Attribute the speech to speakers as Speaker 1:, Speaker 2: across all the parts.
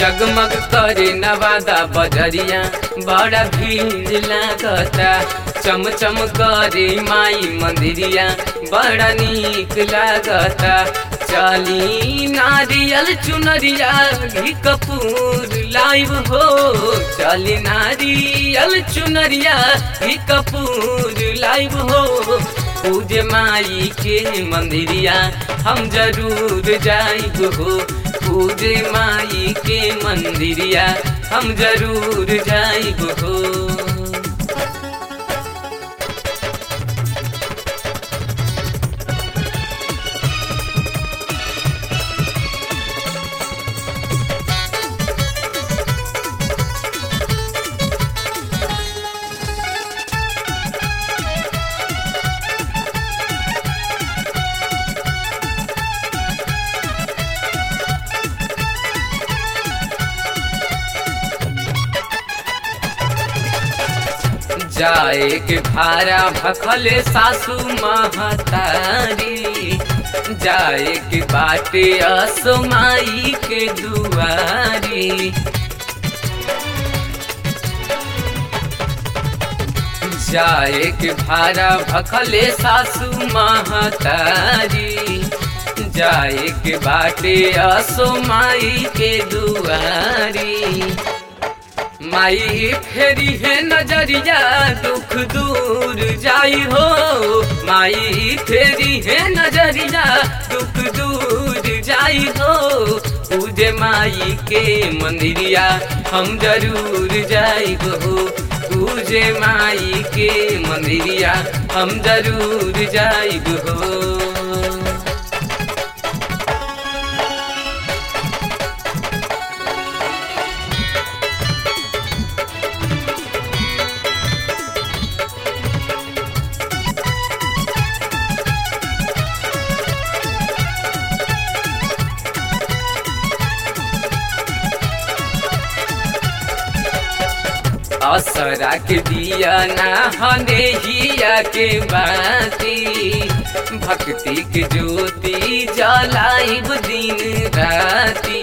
Speaker 1: जगमग करे नवादा बजरिया बड़ा भीड़ लागता चम चम करे माई मंदिरिया बड़ा नीक लागता चली नारियल चुनरिया घी कपूर लाइव हो चली नारियल चुनरिया घी कपूर लाइव हो पूजे माई के मंदिरिया हम जरूर जाइब हो पूजे माई के मंदिरिया हम जरूर जाइब हो जाए के भारा भखले सासू महतारी जाए के बाटे असमाई के दुआरी जाए के भारा भखले सासू महतारी जाए के बाटे असमाई के दुआरी माई फेरी है नजरिया दुख दूर जाई हो माई फेरी है नजरिया दुख दूर जाई हो पूजे माई के मंदिरिया हम जरूर जाई हो पूजे माई के मंदिरिया हम जरूर जाई हो असरा के दिया ना हने हिया के बाती भक्ति के ज्योति जलाइब दिन राती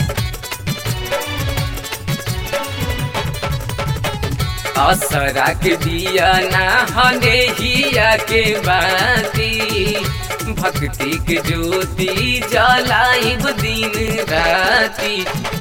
Speaker 1: असरा के दिया ना हने हिया के बाती भक्ति के ज्योति जलाइब दिन राती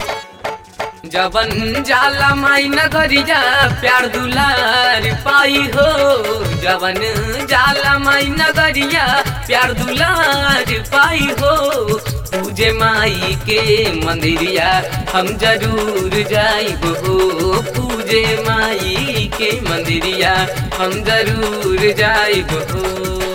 Speaker 1: जवन जाला माई नगरिया प्यार दुलार पाई हो जवन जाला माई नगरिया प्यार दुलार पाई हो पूजे माई के मंदिरिया हम जरूर जाइब हो पूजे माई के मंदिरिया हम जरूर जाइब हो